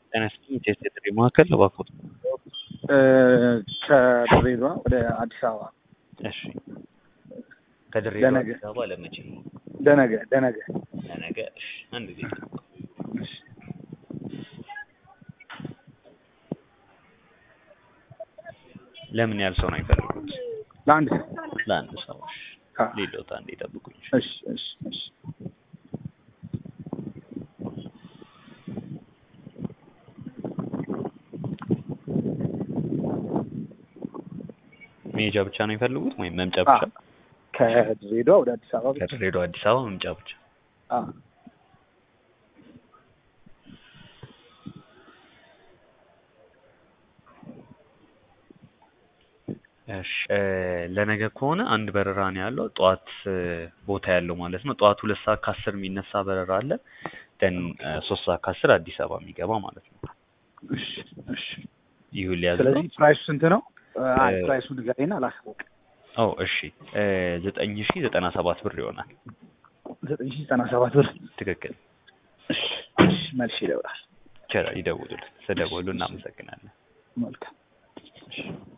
ጤና ይስጥልኝ ቴስት የጥሪ ማዕከል እባክዎት። ከድሬዳዋ ወደ አዲስ አበባ እሺ ከድሬዳዋ ለነገ። አዲስ አበባ ለመቼ? ደነገ ደነገ ለነገ። እሺ አንድ ጊዜ ለምን ያህል ሰው ነው የሚፈልጉት? ለአንድ ሰው ለአንድ ሰው። እሺ አ፣ ሌሎት አንዴ ጠብቁኝ። እሺ እሺ እሺ መሄጃ ብቻ ነው የሚፈልጉት ወይም መምጫ አ፣ ብቻ? ከድሬዳዋ ወደ አዲስ አበባ ብቻ። ከድሬዳዋ አዲስ አበባ መምጫ ብቻ። አ፣ እሺ እ፣ ለነገ ከሆነ አንድ በረራ ነው ያለው ጠዋት እ፣ ቦታ ያለው ማለት ነው። ጠዋት ሁለት ሰዓት ከአስር የሚነሳ በረራ አለ። ደን ሶስት ሰዓት ከአስር አዲስ አበባ የሚገባ ማለት ነው። እሺ እሺ። ይሁን ሊያዝ ነው። ስለዚህ ፕራይሱ ስንት ነው? አይ እ፣ ፕራይሱን ንገረኝና ላሳውቅ። ኦ እሺ እ፣ ዘጠኝ ሺ ዘጠና ሰባት ብር ይሆናል። ዘጠኝ ሺህ ዘጠና ሰባት ብር። ትክክል። እሺ እሺ። መልሼ ይደውላል። ይቻላል፣ ይደውሉልን። ስለደወሉ እናመሰግናለን። መልካም እሺ።